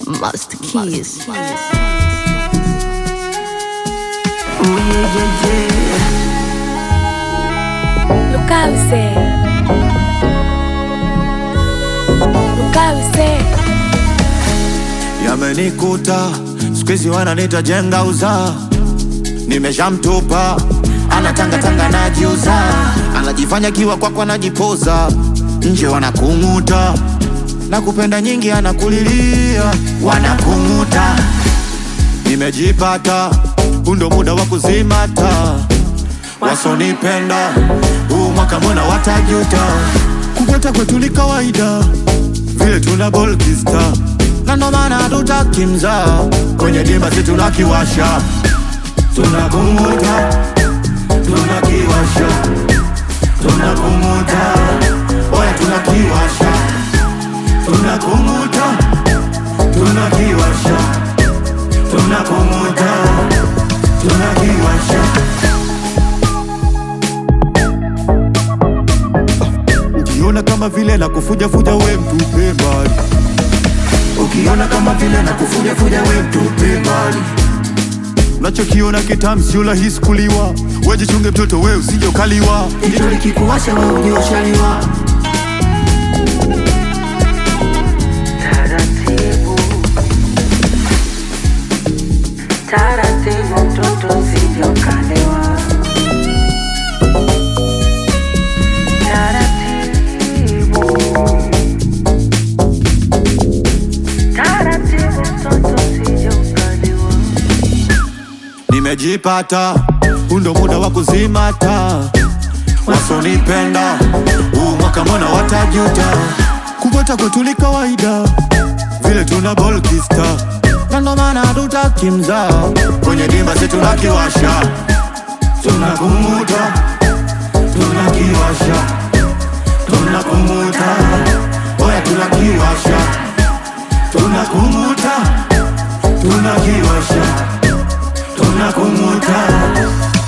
Master Keys. Lukawise. Lukawise. Yamenikuta siku hizi wananita jenga uzaa, nimeshamtupa anatangatanga najiuza, anajifanya kiwa kwako anajipoza, nje wanakung'uta na kupenda nyingi anakulilia, wanakung'uta. Nimejipata, huu ndo muda wa kuzimata, wasonipenda huu mwaka mbona watajuta, kupata kwetu ni kawaida vile tuna bolkista na ndo maana hatutaki mzaa kwenye dimba si tunakiwasha tunakumuta tunakiwasha tunakumuta oya tunakiwasha tunakumuta tunakiwasha tunakumuta tunakiwasha ukiona kama vile na kufujafuja we mtupe mbali ukiona kama vile na kufujafuja we mtupe mbali unachokiona kitamu sio rahisi kuliwa wejichunge mtoto we usije ukaliwa Jicho likikuwasha wewe ujue ushaliwa. Taratibu, taratibu, mtoto usije ukalewa. Taratibu, taratibu, mtoto usije ukalewa. nimejipata huu ndo muda wa kuzimata wasonipenda huu mwaka mbona watajuta kupata kwetu ni kawaida vile tuna bolkista na ndo maana hatutaki mzaa kwenye dimba si tunakiwasha tunakumuta tunakiwasha tunakumuta oya tunakiwasha tunakumuta tunakiwasha tunakumuta